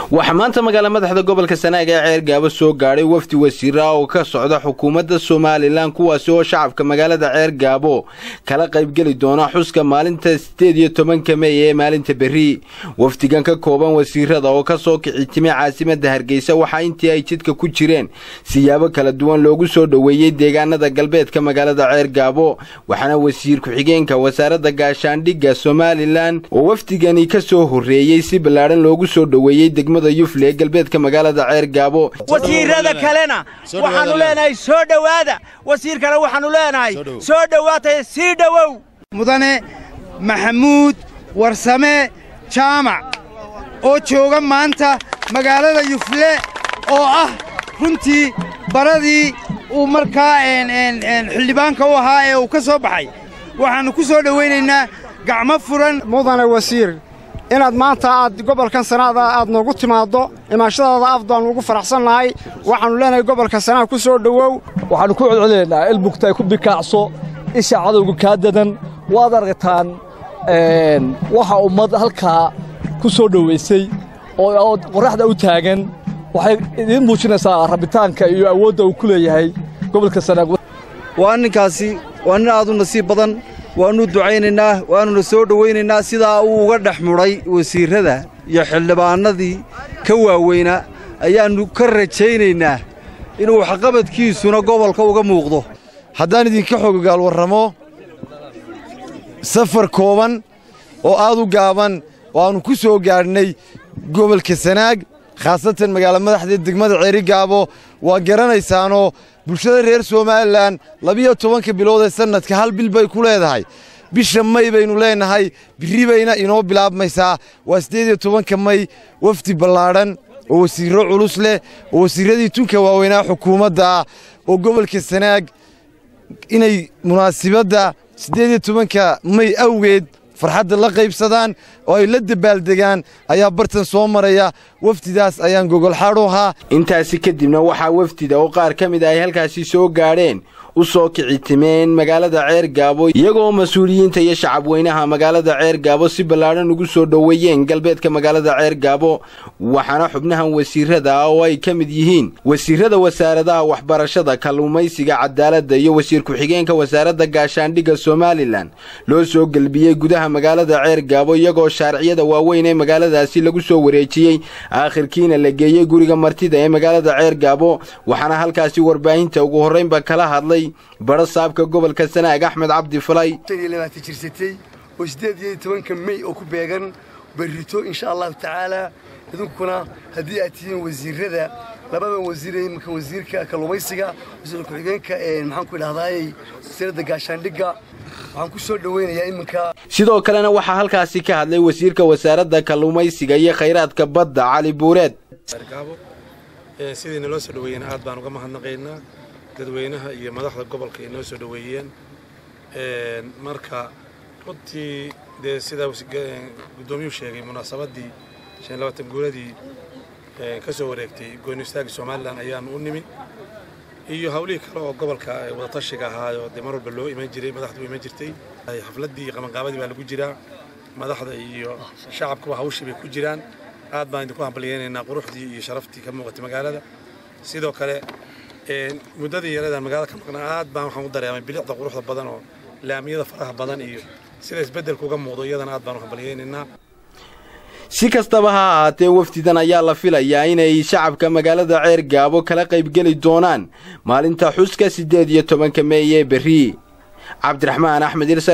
waxaa maanta magaala madaxda gobolka sanaag ee ceer gaabo soo gaadhay wafdi wasiira oo ka socda xukuumadda somalilan kuwaasi oo shacabka magaalada ceer gaabo kala qaybgeli doona xuska maalinta sideed iyo tobanka mey ee maalinta berri wafdigan ka kooban wasiirada oo ka soo kici timay caasimadda hargeysa waxaa intii ay jidka ku jireen siyaabo kala duwan loogu soo dhoweeyey deegaanada galbeedka magaalada ceer gaabo waxaana wasiir ku-xigeenka wasaaradda gaashaandhigga somalilan oo wafdigani ka soo horreeyey si ballaadhan loogu soo dhoweeyey degmada yufle ee galbeedka magaalada ceer gaabo wasiirada kalena waxaannu leenahay soo dhowaada wasiirkana waxaannu leenahay soo dhowaatay sii dhowow mudane maxamuud warsame jaamac oo jooga maanta magaalada yufle oo ah runtii baradii uu markaa xildhibaanka u ahaa ee uu ka soo baxay waxaannu ku soo dhowaynaynaa gacmo furan mudane wasiir inaad maanta aad gobolkan sanaada aad noogu timaaddo imaashadaada af baannu ugu faraxsannahay waxaannu leenahay gobolka sanaad ku soo dhowow waxaannu ku codcodaynaynaa ilbugta ay ku bikaacso isha cadowga kaa dadan waad aragtaan waxa ummad halkaa ku soo dhowaysay oo qorraxda u taagan waxay idiin muujinaysaa rabitaanka iyo awoodda uu ku leeyahay gobolka sanaag waa ninkaasi waa nin aad u nasiib badan waannu ducaynaynaa waannuna soo dhowaynaynaa sidaa uu uga dhex mudhay wasiirrada iyo xildhibaannadii ka waaweynaa ayaannu ka rajaynaynaa inuu waxqabadkiisuna gobolka uga muuqdo haddaan idinka xogogaal warramo safar kooban oo aad u gaaban oo aannu ku soo gaadhnay gobolka sanaag khaasatan magaala madaxda degmada ceerigaabo waa garanaysaanoo bulshada reer somalilan labiyo tobanka bilood ee sannadka hal bil bay ku leedahay bisha may baynu leennahay birri bayna inoo bilaabmaysaa waa siddeed iyo tobanka may wafdi ballaadhan oo wasiirro culus leh oo wasiirradii tunka waaweynaa xukuumadda ah oo gobolka sanaag inay munaasibadda siddeed iyo tobanka may awgeed farxadda la qaybsadaan oo ay la dabaaldegaan ayaa bartan soo maraya wafdidaas ayaan gogolxaadhu ahaa intaasi kadibna waxaa wafdida oo qaar ka mid a ay halkaasi soo gaadheen u soo kici timeen magaalada ceer gaabo iyagoo mas-uuliyiinta iyo shacabweynaha magaalada ceer gaabo si ballaadhan ugu soo dhoweeyeen galbeedka magaalada ceer gaabo waxaana xubnahan wasiirada ah oo ay ka mid yihiin wasiirada wasaaradaha waxbarashada kalluumaysiga cadaaladda iyo wasiir ku-xigeenka wasaaradda gaashaandhigga somalilan loo soo gelbiyey gudaha magaalada ceer gaabo iyagoo shaarciyada waaweyn ee magaaladaasi lagu soo wareejiyey aakhirkiina la geeyey guriga martida ee magaalada ceer gaabo waxaana halkaasi warbaahinta ugu horraynba kala hadlay badho saabka gobolka sanaag axmed cabdi falay jirsatay oo siddeed iyo tobanka mey oo ku beegan berrito insha allahu tacaalaa idinkuna haddii aad tihiin wasiirrada labadan wasiir iminka wasiirka kalluumaysiga wasiir ku-xigeenka maxaan ku idhahdaayey wasiiradda gaashaandhigga waxaan ku soo dhowaynayaa iminka sidoo kalena waxaa halkaasi ka hadlay wasiirka wasaaradda kalluumaysiga iyo khayraadka badda cali buureed sidii naloo soo dhoweeyeen aad baan uga mahadnaqaynaa dadweynaha iyo madaxda gobolka ay noo soo dhoweeyeen marka runtii dee sidaa guddoomiyuu sheegay munaasabaddii shan labaatan guuradii ka soo wareegtay gooni istaagga somalilan ayaanu u nimi iyo hawlihii kale oo gobolka wadatashiga ahaayo dee mar walba loo iman jiray madaxdu u iman jirtay xafladdii iyo qabanqaabadii baa lagu jiraa madaxda iyo shacabkuba hawshii bay ku jiraan aad baan idinku hambalyeynaynaa quruxdii iyo sharaftii ka muuqatay magaalada sidoo kale muddadii yaradaan magaalada ka maqnaa aad baan waxaan u dareemay bilicda quruxda badan oo laamiyada faraha badan iyo sida isbeddelka uga muuqdo iyadana aad baan u hambalyeynaynaa si kastaba ha ahaatee wafdidan ayaa la filayaa inay shacabka magaalada ceer gaabo kala qaybgeli doonaan maalinta xuska siddeed iyo tobanka meey ee berri cabdiraxmaan axmed